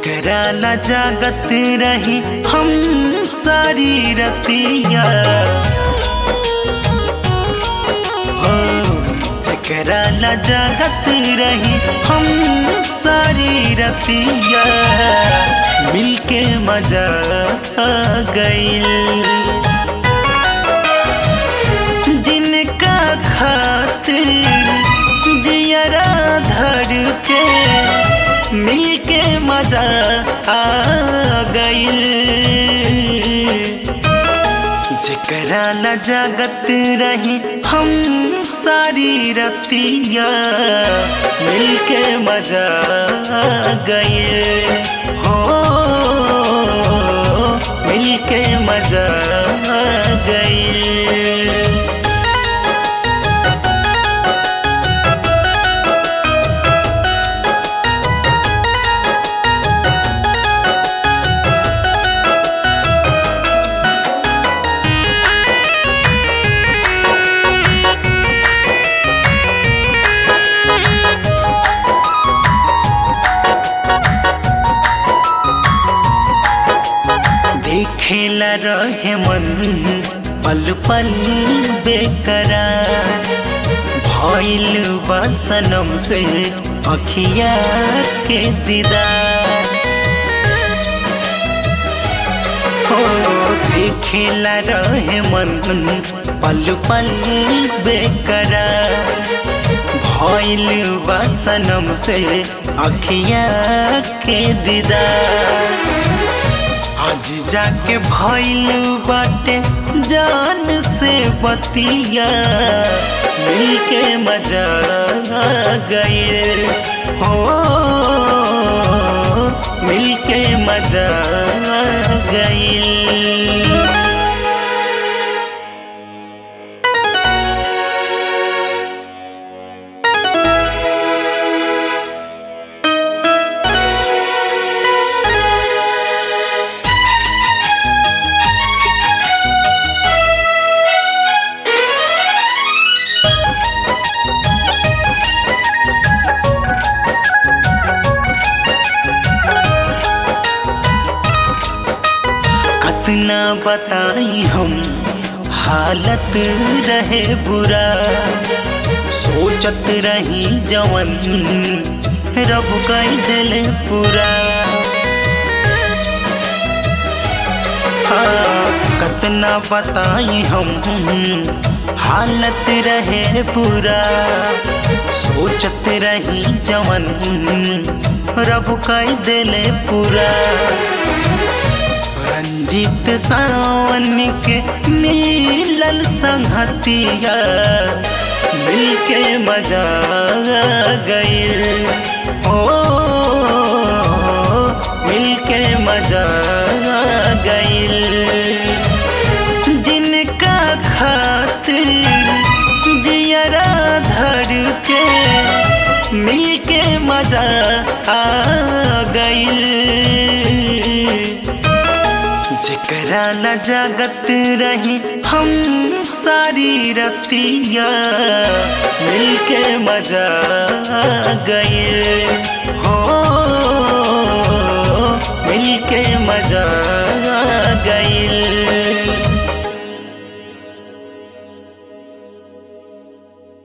जकरा ला जागत रही हम सारी रतिया हो जकरा ला जागत रही हम सारी रतिया मिलके मजा आ गईल जिनका खातिर जियरा धर के मिलके मजा आ गईल जकरा ला जागत रही हम सारी रतिया मिलके मजा आ गईल हो मिलके मजा आ गईल देखेला रहे मन पल पल बेकरार भइल बा सनम से अखिया के दीदार हो देखेला रहे मन पल पल बेकरार भइल बा सनम से अखिया के दीदार आज जाके भइल बाटे जान से बतिया मिलके मजा आ गए हो मिलके मजा आ गई कतना बताई हम हालत रहे बुरा सोचत रही जवन रब कई दिल पूरा हाँ कतना बताई हम हालत रहे पूरा सोचत रही जवन रब कई दिल पूरा रंजित सावन के मिलल संगतिया मिलके मजा आ गईल ओ मिलके मजा आ गईल जिनका खातिर जियरा धर के मिलके मजा आ गईल जकरा ला जागत रही हम सारी रतिया मिलके मजा आ गए